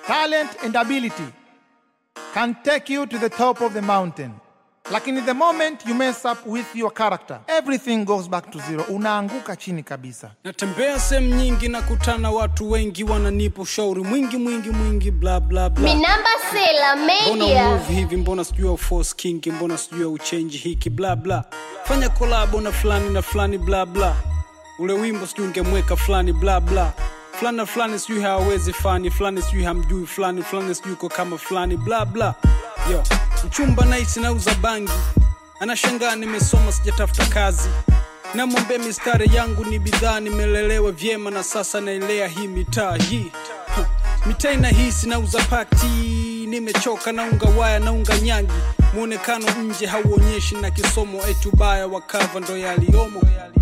talent and ability can take you to the top of the mountain. Lakini the moment you mess up with your character, everything goes back to zero. Unaanguka chini kabisa. natembea sehemu nyingi na kutana watu wengi wananipa ushauri mwingi mwingi mwingi bla bla bla Minamba Sela mbona Media. move hivi mbona sijui au force king mbona sijui au change hiki bla bla fanya kolabo na fulani na fulani bla bla ule wimbo sijui ungemweka fulani bla bla fulani na fulani sijui hawawezi fani fulani sijui hamjui fulani fulani sijui uko kama fulani bla bla yo mchumba nice nauza bangi anashangaa nimesoma sijatafuta kazi namwambia mistari yangu ni bidhaa nimelelewa vyema na sasa naelea hii mitaa hii Ha, mitaa inahisi nauza pati nimechoka naunga waya naunga nyangi mwonekano nje hauonyeshi na kisomo etubaya wakava ndo yaliyomo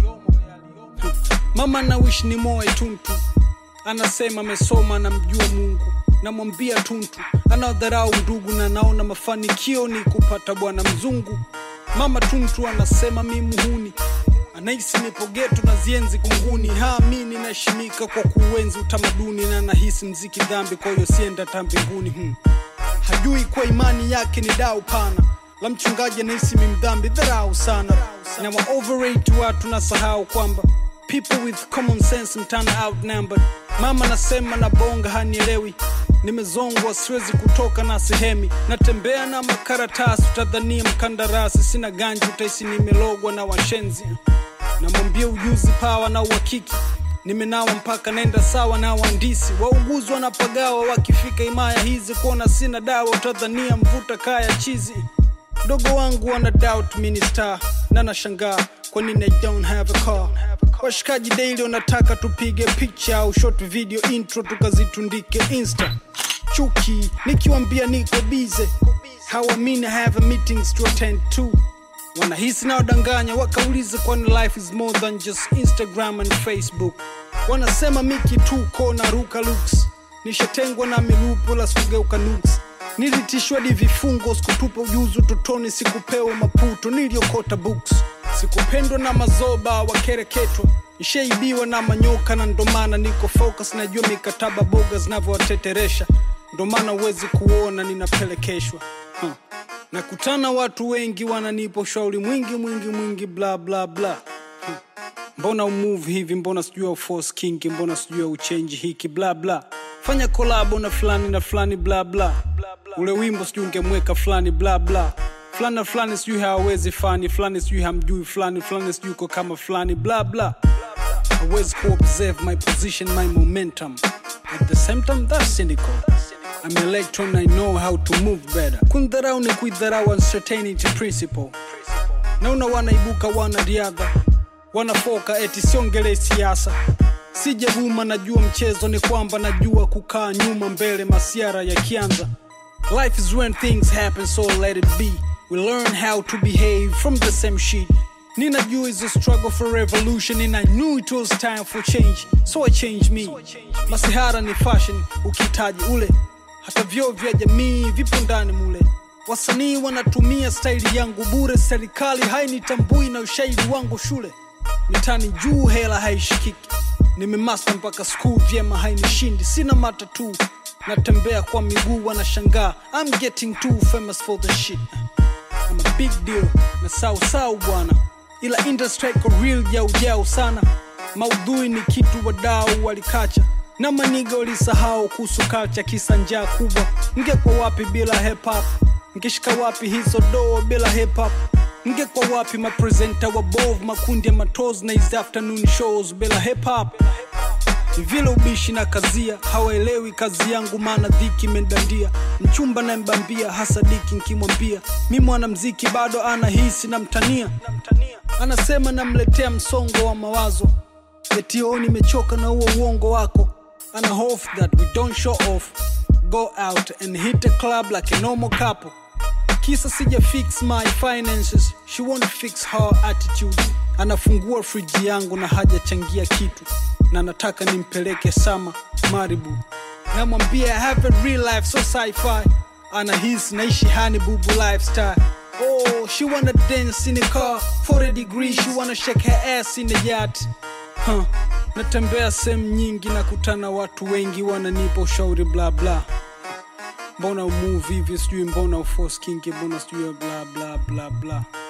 Ha, mama nawishi ni moe tuntu anasema amesoma namjua mungu namwambia tuntu anaodharau ndugu na naona mafanikio ni kupata bwana mzungu mama tuntu anasema mi muhuni anahisi nipo geto na zienzi kunguni haamini naheshimika kwa kuenzi utamaduni na nahisi mziki dhambi kwa hiyo sienda ta mbinguni hmm. hajui kwa imani yake ni dau pana la mchungaji anahisi mi mdhambi dharau sana na wa overrate watu na sahau kwamba people with common sense mtana outnumbered mama nasema na bonga hanielewi nimezongwa siwezi kutoka na sehemi natembea na makaratasi utadhania mkandarasi sina ganji utaisi nimelogwa na washenzi namwambia ujuzi pawa na uhakiki nimenawa mpaka naenda sawa na waandisi wauguzi wanapagawa wakifika himaya hizi kuona sina dawa utadhania mvuta kaya chizi mdogo wangu wana doubt minister na nashangaa kwa nini I don't have a car washikaji daily wanataka tupige picha au short video intro tukazitundike insta chuki nikiwambia niko bize hawamini I have a meetings to attend to wanahisi na wadanganya wakauliza kwani life is more than just instagram and facebook wanasema miki tuko na ruka looks nishatengwa na milupo la sikugeuka nuks nilitishwa di vifungo sikutupa ujuzi utotoni sikupewa maputo niliokota books sikupendwa na mazoba wakereketwa nishaibiwa na manyoka na ndomana niko focus najua mikataba boga zinavyowateteresha ndomana huwezi kuona ninapelekeshwa huh. nakutana watu wengi wananipa ushauri mwingi mwingi mwingi bla bla bla huh. mbona umove hivi mbona sijui au force king mbona sijui au change hiki bla bla fanya kolabo na fulani na fulani bla bla ule wimbo sijui ungemweka fulani bla bla fulani na fulani sijui hawawezi fani fulani sijui hamjui fulani fulani sijui uko kama fulani bla bla hawezi kuobserve my position my momentum at the same time that's cynical I'm electron I know how to move better kundharau ni kuidharau uncertainty principle naona wanaibuka wanariadha wanafoka eti siongele siasa sijavuma najua mchezo ni kwamba najua kukaa nyuma mbele masiara yakianza life is when things happen so let it be we learn how to behave from the same shit ninajua is a struggle for revolution and i knew it was time for change so i changed me masihara ni fashion ukitaji ule hata vyoo vya jamii vipo ndani mule wasanii wanatumia staili yangu bure serikali hainitambui na ushairi wangu shule mitani juu hela haishikiki nimemasta mpaka skuu vyema hainishindi sina matatu natembea kwa miguu wanashangaa I'm getting too famous for the shit I'm a big deal na sau sau bwana ila industry iko real jau jau sana maudhui ni kitu wadau walikacha na maniga walisahau kuhusu culture kisa njaa kubwa ngekwa wapi bila hip hop ngeshika wapi hizo doo bila hip hop ngekwa wapi mapresenta wabov makundi ya matos na hizi afternoon shows bila hip hop ni vile ubishi na kazia hawaelewi kazi yangu maana dhiki imedandia mchumba na mbambia hasa diki nkimwambia mi mwanamziki bado anahisi na mtania anasema namletea msongo wa mawazo etio nimechoka na huo uongo wako ana hope that we don't show off go out and hit a club like a normal couple kisa sija fix my finances she won't fix her attitude anafungua friji yangu na hajachangia kitu na nataka nimpeleke sama maribu namwambia I have a real life so sci-fi anahisi naishi hani bubu lifestyle oh she wanna dance in a car 40 degrees she wanna shake her ass in the yacht huh. natembea sehemu nyingi nakutana watu wengi wananipa ushauri bla bla mbona umove hivi sijui mbona uforce kingi mbona sijui bla bla bla bla